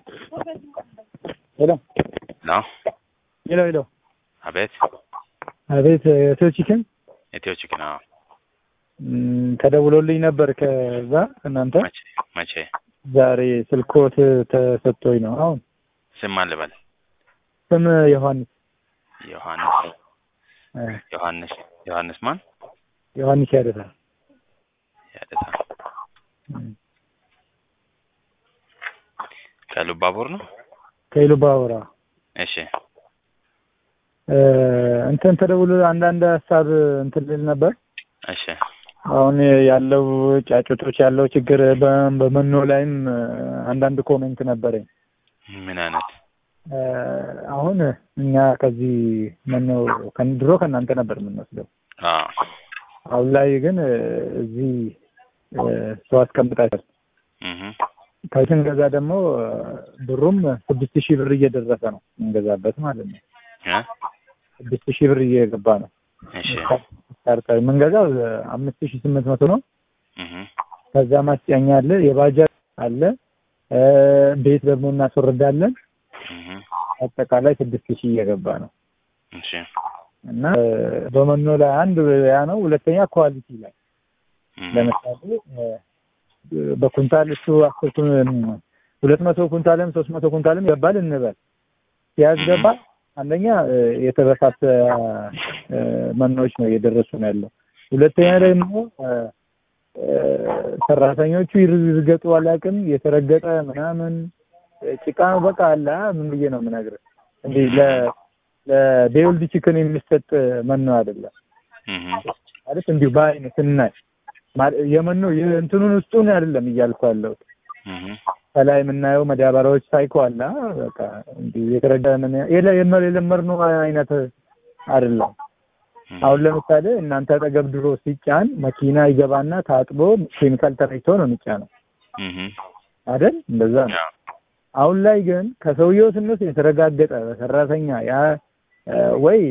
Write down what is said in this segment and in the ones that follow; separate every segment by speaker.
Speaker 1: ሄሎ
Speaker 2: ነው።
Speaker 1: ሄሎ ሄሎ
Speaker 2: አቤት።
Speaker 1: አቤት ኢትዮ ቺክን
Speaker 2: ኢትዮ ቺክን። አዎ።
Speaker 1: ም፣ ተደውሎልኝ ነበር ከዛ እናንተ
Speaker 2: መቼ መቼ?
Speaker 1: ዛሬ ስልኮት ተሰጥቶኝ ነው። አሁን
Speaker 2: ስም ማን ልበል?
Speaker 1: ስም ዮሐንስ
Speaker 2: ዮሐንስ
Speaker 1: እ፣
Speaker 2: ዮሐንስ ዮሐንስ ማን?
Speaker 1: ዮሐንስ ያደታል
Speaker 2: ያደታ ከሉባቡር ነው።
Speaker 1: ከኢሉባቡራ
Speaker 2: እሺ
Speaker 1: እ፣ እንትን ተደውሎ አንዳንድ ሀሳብ እንትን ልል ነበር።
Speaker 2: እሺ
Speaker 1: አሁን ያለው ጫጩቶች ያለው ችግር በ- በመኖ ላይም እ፣ አንዳንድ ኮሜንት ነበረኝ።
Speaker 2: ምን አይነት
Speaker 1: እ፣ አሁን እኛ ከዚህ መኖ ከን- ድሮ ከእናንተ ነበር የምንወስደው።
Speaker 2: አዎ
Speaker 1: አሁን ላይ ግን እ፣ እዚህ እ፣ ሰው አስቀምጣችኋል።
Speaker 2: እህ
Speaker 1: ከዚህ ስንገዛ ደግሞ እ፣ ብሩም ስድስት ሺህ ብር እየደረሰ ነው የምንገዛበት ማለት ነው።
Speaker 2: እ
Speaker 1: ስድስት ሺህ ብር እየገባ ነው።
Speaker 2: እሺ
Speaker 1: ስታርተር የምንገዛው እ፣ አምስት ሺህ ስምንት መቶ ነው።
Speaker 2: እህ
Speaker 1: ከዛ ማስጫኛ አለ፣ የባጃጅ አለ፣ እ፣ ቤት ደግሞ እናስወርዳለን።
Speaker 2: እህ
Speaker 1: አጠቃላይ ስድስት ሺህ እየገባ ነው
Speaker 2: እሺ
Speaker 1: እና እ፣ በመኖ ላይ አንድ ያ ነው። ሁለተኛ ኳሊቲ ላይ
Speaker 2: እህ
Speaker 1: ለምሳሌ እ፣ በኩንታል እሱ አስር ኩን ሁለት መቶ ኩንታልም ሶስት መቶ ኩንታልም ይገባል እንበል ሲያስገባ አንደኛ እ፣ የተበሳሰ እ፣ መኖዎች ነው እየደረሱ ነው ያለው። ሁለተኛ ደግሞ እ፣ እ፣ ሰራተኞቹ ይርገጡ አላውቅም የተረገጠ ምናምን እ፣ ጭቃ በቃ አለ አ፣ ምን ብዬ ነው የምነግርህ እንዲህ ለ ለዴውልድ ቺክን የሚሰጥ መኖ አይደለም
Speaker 2: እህ
Speaker 1: ማለት እንዲሁ በአይን ስናይ ማለ- የመኖ የእንትኑን ውስጡን አይደለም እያልኩ ያለሁት
Speaker 2: እህ
Speaker 1: ከላይ የምናየው መዳበሪያዎች ሳይኮ አለ አ፣ በቃ እንዲሁ የተረዳ ምን የለ- የመ- የለመድነው አይነት አይደለም። አሁን ለምሳሌ እናንተ አጠገብ ድሮ ሲጫን መኪና ይገባና ታጥቦ ኬሚካል ተረጭቶ ነው የሚጫነው
Speaker 2: እህ
Speaker 1: አይደል? እንደዛ ነው። አሁን ላይ ግን ከሰውየው ስንወስድ የተረጋገጠ በሰራተኛ ያ እ፣ ወይ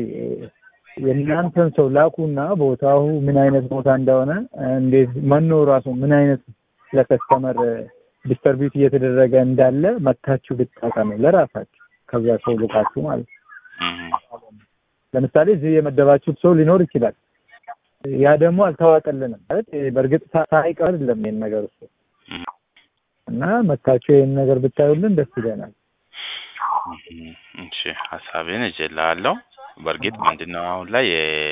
Speaker 1: የእናንተን ሰው ላኩና ቦታው ምን አይነት ቦታ እንደሆነ እንዴት መኖ ራሱ ምን አይነት ለከስተመር ዲስተርቢዩት እየተደረገ እንዳለ መታችሁ ብታቀኑ ለራሳችሁ ከዛ ሰው ልቃችሁ ማለት ነው።
Speaker 2: እህ
Speaker 1: ለምሳሌ እዚህ የመደባችሁት ሰው ሊኖር ይችላል። ያ ደግሞ አልተዋጠልንም ማለት በእርግጥ ሳ- ሳይቀር አይደለም ይሄን ነገር እሱ
Speaker 2: እህ
Speaker 1: እና መታችሁ ይሄን ነገር ብታዩልን ደስ ይለናል።
Speaker 2: እህ እሺ ሀሳቤን እጀላለሁ። በእርግጥ ምንድነው አሁን ላይ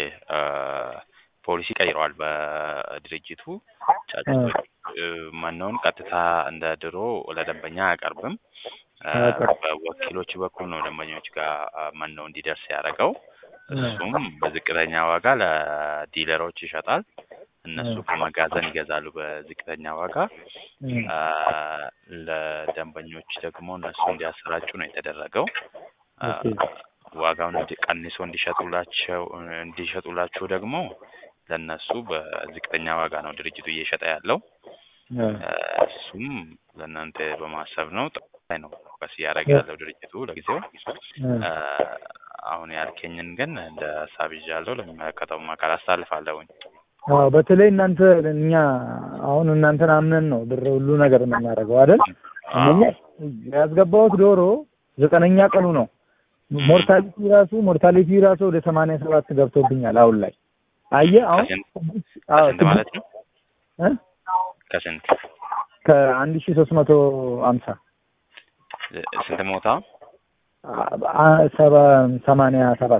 Speaker 2: ፖሊሲ ቀይረዋል በድርጅቱ ጫጩቶች እ፣ መኖውን ቀጥታ እንደ ድሮ ለደንበኛ አያቀርብም። እ፣
Speaker 1: አያቀርብም።
Speaker 2: በወኪሎቹ በኩል ነው ደንበኞች ጋር እ፣ መኖ እንዲደርስ ያደረገው። እሱም በዝቅተኛ ዋጋ ለዲለሮች ይሸጣል። እነሱ ከመጋዘን ይገዛሉ በዝቅተኛ ዋጋ።
Speaker 1: እ፣
Speaker 2: አ፣ ለደንበኞች ደግሞ እነሱ እንዲያሰራጩ ነው የተደረገው። አ፣
Speaker 1: ኦኬ።
Speaker 2: ዋጋውን እንዲ- ቀንሶ እንዲሸጡላቸው እንዲሸጡላችሁ ደግሞ ለእነሱ በዝቅተኛ ዋጋ ነው ድርጅቱ እየሸጠ ያለው።
Speaker 1: እ፣
Speaker 2: አ፣ እሱም ለእናንተ በማሰብ ነው ጠቃሚ ነው ቀስ እያደረገ ያለው ድርጅቱ ለጊዜው።
Speaker 1: እ፣
Speaker 2: አ፣ አሁን ያልከኝን ግን እንደ ሀሳብ ይዣለሁ ለሚመለከተው አካል አስተላልፋለሁኝ።
Speaker 1: አዎ በተለይ እናንተ እኛ አሁን እናንተን አምነን ነው ብር ሁሉ ነገር የምናደርገው አይደል? እነኛ ያስገባሁት ዶሮ ዘጠነኛ ቀኑ ነው። ሞርታሊቲ ራሱ ሞርታሊቲ ራሱ ወደ ሰማንያ ሰባት ገብቶብኛል አሁን ላይ አየህ። አሁን
Speaker 2: ከስንት
Speaker 1: አዎ
Speaker 2: ከስንት ማለት ነው?
Speaker 1: እ?
Speaker 2: ከስንት
Speaker 1: ከአንድ ሺህ ሶስት መቶ አምሳ
Speaker 2: ስንት ሞታ?
Speaker 1: አ- ሰባ ሰማንያ ሰባት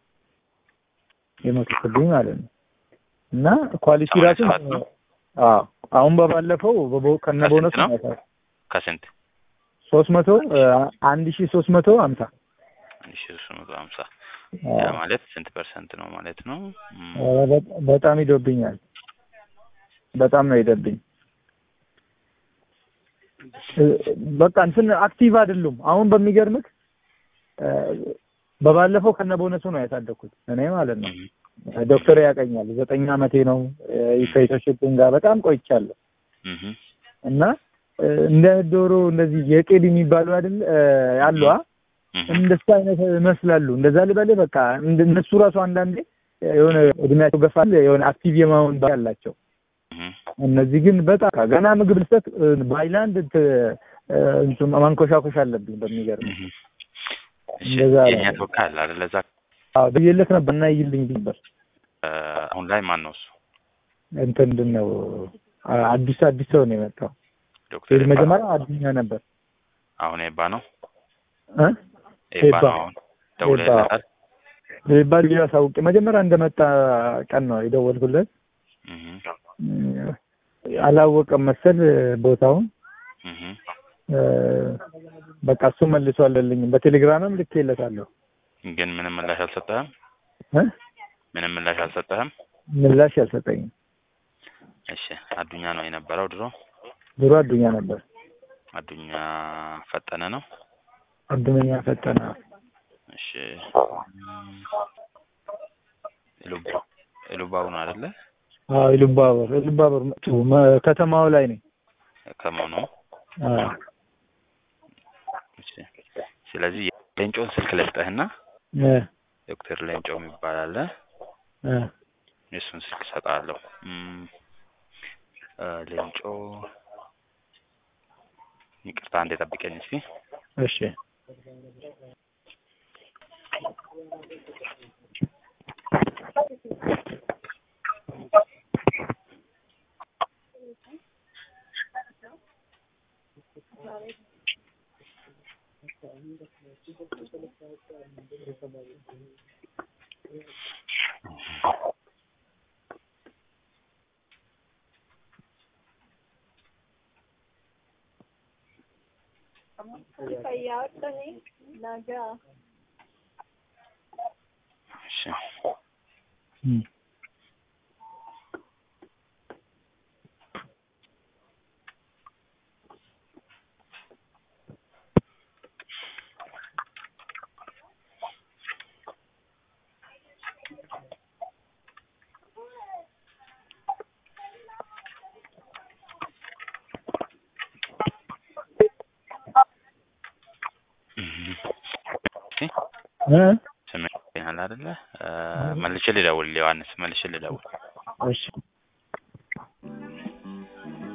Speaker 1: የሞትብኝ ማለት ነው። እና ኳሊቲ ራሱ
Speaker 2: ሰማንያ ሰባት ነው?
Speaker 1: አዎ አሁን በባለፈው በቦ- ከነ
Speaker 2: ከስንት
Speaker 1: ቦነሱ
Speaker 2: ነው? ከስንት
Speaker 1: ሶስት መቶ አንድ ሺህ ሶስት መቶ አምሳ
Speaker 2: አንድ ሺህ ሶስት መቶ ሀምሳ ያ ማለት ስንት ፐርሰንት ነው ማለት ነው? ም፣
Speaker 1: ኧረ በ- በጣም ይዶብኛል። በጣም ነው ይደብኝ። በቃ እንትን አክቲቭ አይደሉም። አሁን በሚገርምህ እ፣ በባለፈው ከነ ቦነሱ ነው ያሳደግኩት እኔ ማለት ነው።
Speaker 2: ም፣
Speaker 1: ዶክተር ያቀኛል ዘጠኝ ዓመቴ ነው። ከኢትዮሽፕን ጋር በጣም ቆይቻለሁ
Speaker 2: ምህ፣
Speaker 1: እና እ፣ እንደ ዶሮ እንደዚህ የቄድ የሚባሉ አይደል እ፣ አሉ አ
Speaker 2: ምህ፣
Speaker 1: እንደሱ አይነት ይመስላሉ። እንደዛ ልበልህ በቃ እንደ- እነሱ ራሱ አንዳንዴ የሆነ እድሜያቸው ገፋል የሆነ አክቲቭ የመሆን ባህሪ አላቸው።
Speaker 2: ምህ፣
Speaker 1: እነዚህ ግን በጣም ገና ምግብ ልሰጥ ባይላንድ እ፣ እንትን ማንኮሻኮሽ አለብኝ በሚገርም
Speaker 2: እህ። እሺ
Speaker 1: እንደዛ
Speaker 2: የእኛ
Speaker 1: ነው።
Speaker 2: ተወካይ አለ አይደል? እዛ
Speaker 1: አዎ ብዬለት ነበር እና ይልኝ ነበር
Speaker 2: እ፣ አሁን ላይ ማን ነው እሱ?
Speaker 1: እንትን ምንድን ነው አ- አዲስ አዲስ ሰው ነው የመጣው
Speaker 2: ዶክተር ኤባ
Speaker 1: መጀመሪያ አዱኛ ነበር
Speaker 2: አሁን ኤባ ነው
Speaker 1: እ
Speaker 2: ኤባ
Speaker 1: ኤባ።
Speaker 2: ነው አሁን ደውለህለታል?
Speaker 1: ባል አሳውቄ መጀመሪያ እንደመጣ ቀን ነው የደወልኩለት
Speaker 2: እህ
Speaker 1: እ፣ አላወቀም መሰል ቦታውን
Speaker 2: እህ
Speaker 1: እ፣ በቃ እሱ መልሶ አለልኝም በቴሌግራምም ልኬለታለሁ
Speaker 2: ግን ምንም ምላሽ አልሰጠህም?
Speaker 1: እ
Speaker 2: ምንም ምላሽ አልሰጠህም?
Speaker 1: ምላሽ አልሰጠኝም
Speaker 2: እሺ አዱኛ ነው የነበረው ድሮ።
Speaker 1: ድሮ አዱኛ ነበር
Speaker 2: አዱኛ ፈጠነ ነው።
Speaker 1: አዱኛ ፈጠነ
Speaker 2: እሺ ኢሉባ ኢሉባው ነው አይደለ?
Speaker 1: አዎ ኢሉባበር ኢሉባበር መጡ መ- ከተማው ላይ ነኝ
Speaker 2: ከመሆኑ
Speaker 1: አዎ
Speaker 2: እሺ። ስለዚህ ሌንጮን ስልክ ልስጠህና
Speaker 1: እ
Speaker 2: ዶክተር ሌንጮ የሚባል አለ።
Speaker 1: እ
Speaker 2: የእሱን ስልክ እሰጥሃለሁ። እም፣ እ፣ ሌንጮ ይቅርታ አንዴ ጠብቀኝ እስኪ።
Speaker 1: እሺ
Speaker 2: እሺ
Speaker 1: እም
Speaker 2: እሺ
Speaker 1: እ
Speaker 2: ስምህ አይደለ? እ፣ መልሼ ልደውል ዮሐንስ፣ መልሼ ልደውል።
Speaker 1: እሺ